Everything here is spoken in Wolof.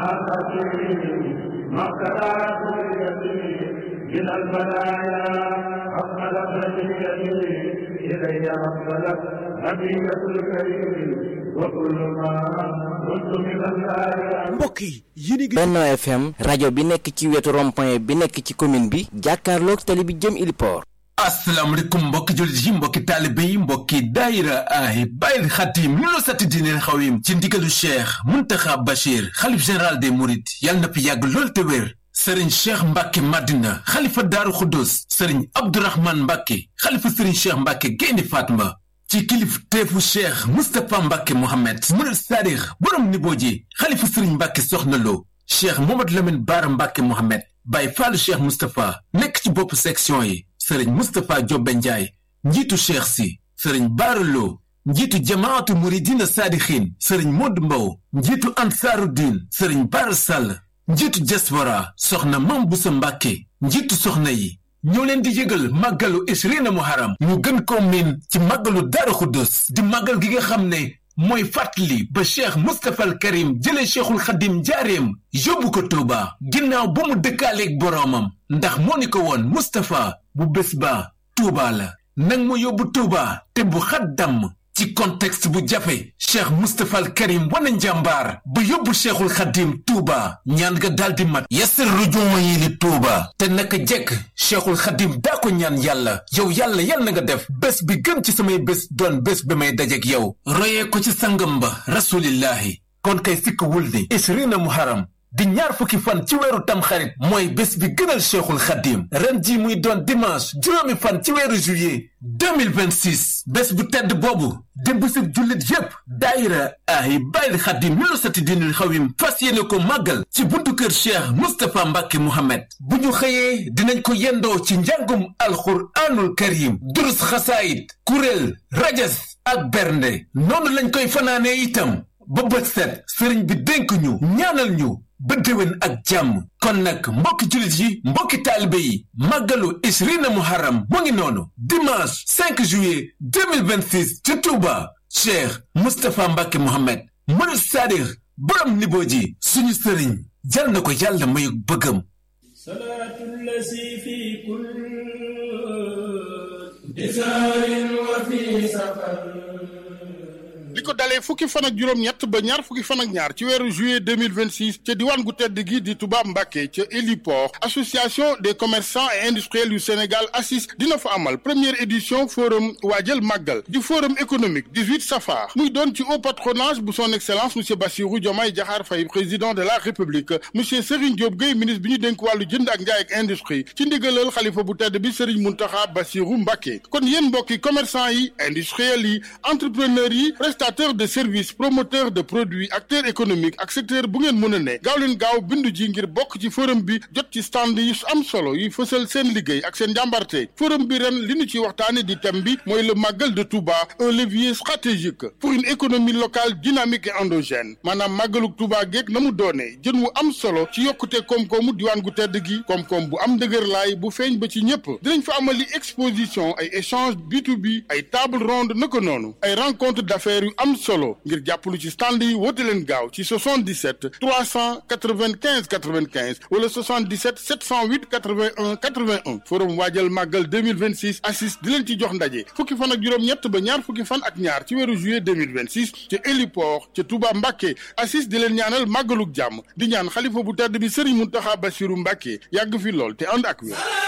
من البلايا أقبل برجيته إلي أقبلت هدية الكريم وكل ما كنت من الآيات mbokk yi yéen a ngi Benno FM rajo bi nekk ci wetu rond-point bi nekk ci commune bi jàkkaarloog tali bi jëm Iliport asalaamaaleykum mbokki jullit yi mbokki taalibe yi mbokki daayira ahi bàyyil xatim lu la satti diineel xawim ci ndigalu cheikh muntaxa bachir xalif général des mourides yàlla na fi yàgg lool te wér sëriñ cheikh mbàkke madina xalifa daaru xuddus sëriñ abdourahman mbàkke xalifa sëriñ cheikh mbàkke gaynde fatma ci kilif teefu cheikh mustapha mbàkke mohammed murid saadix borom niboo ji xalifa sëriñ mbàkke soxna lo cheikh momad lamin baara mbàkke mohammed bàyyi faalu cheikh mustapha nekk ci bopp section yi sëriñ mustapha jobbe njaay njiitu cheikh si sëriñ baaraloo njiitu jamaatu muridina saadixin sëriñ modd mbow njiitu ansaaru diin sëriñ baara sàll njiitu diaspora soxna mam busa mbàkke njiitu soxna yi ñoo leen di yëgal màggalu ishrina muharam ñu gën ko miin ci màggalu daara xuddus di màggal gi nga xam ne mooy fàttali ba cheikh mustapha al karim jëlee cheikhul xadim njaareem yóbbu ko tuuba ginnaaw ba mu dëkkaaleeg boroomam ndax moo ni ko woon mustapha bu bés ba tuuba la nang ma yóbbu tuuba te bu xat damm ci contexte bu jafe cheikh mustapha al karim wana njàmbaar ba yóbbu cheikhul xadim tuuba ñaan nga daldi mat yasir rujuuma yi li tuuba te naka jekk cheikhul xadim daa ko ñaan yàlla yow yàlla yal na nga def bés bi gën ci samay bés doon bés bi may dajek yow royee ko ci sangam ba rasulillahi kon kay sikk wul ni ishrina muharam di ñaar fukki fan ci weeru tamxarit mooy bés bi gënal cheikhul xadim ren ji muy doon dimanche juróomi fan ci weeru juillet 2026 bés bu tedd boobu di bésub jullit yépp daayira ahi bàyyil xadim mi lu sati dinul xawim fas yéene ko màggal ci buntu kër cheikh mustapha mbàkke mohammed bu ñu xëyee dinañ ko yendoo ci njàngum alxuraanul karim durus xasaayit kuréel rajas ak bernde noonu lañ koy fanaanee itam ba bët set sëriñ bi dénk ñu ñaanal ñu ba déwén ak jàmm kon nag mbokki jullit yi mbokki taalibe yi màggalu ishrina muharram mu ngi noonu dimanche 5 juillet 2026 ci Touba cheikh Moustapha Mbacke Mohamed murid saadix borom niboo ji suñu sëriñ jal na ko yàlla mayu bëggam salaatu lasi fi kul bisaarin wa fi safar li ko dalee fukki fan ak juróom-ñett ba ñaar fukki fan ak ñaar ci weeru juillet 2026 ca diwaan gu tedd gi di Touba Mbacké ca héliport association des commerçants et industriels yu Sénégal ACIS dina fa amal première édition forum waajal màggal di forum économique 18 safar muy doon ci haut patronage bu son excellence monsieur Bassirou Diomaye Diakhar Faye président de la république monsieur Serigne Diop Gueye ministre bi ñu dénk wàllu jënd ak njaay ak industrie ci ndigalal xalifa bu tedd bi Serigne Mountakha Bassirou Mbacké kon yéen mbokki commerçant yi industriels yi entrepreneurs yi prestataire de service promoteur de produits acteur économique ak secteur bu ngeen mën a ne gaaw leen gaaw bindu ji ngir bokk ci forum bi jot ci stand yi am solo yi fësal seen liggéey ak seen njàmbarte forum bi ren li ñu ci waxtaane di thème bi mooy le màggal de Touba un levier stratégique pour une économie locale dynamique et endogène maanaam màggaluk Touba geeg na mu doonee jën wu am solo ci yokkute koom-koomu diwaan gu tedd gi koom-koom bu am dëgër laay bu feeñ ba ci ñëpp dinañ fa amali exposition ay échange B2B ay table ronde naka noonu ay rencontre d'affaires yu am solo ngir jàppalu ci stand yi woote leen gaaw ci 77 395 95 wala 77 708 81 81 forum waajal màggal 2026 assis di leen ci jox ndaje fukki fan ak juróom-ñett ba ñaar fukki fan ak ñaar ci weeru juillet 2026 ca héliport ca Touba Mbacké assis di leen ñaanal màggaluk jàmm di ñaan xalifa bu tedd bi Serigne Mountakha Bassirou Mbacké yàgg fi lool te ànd ak wér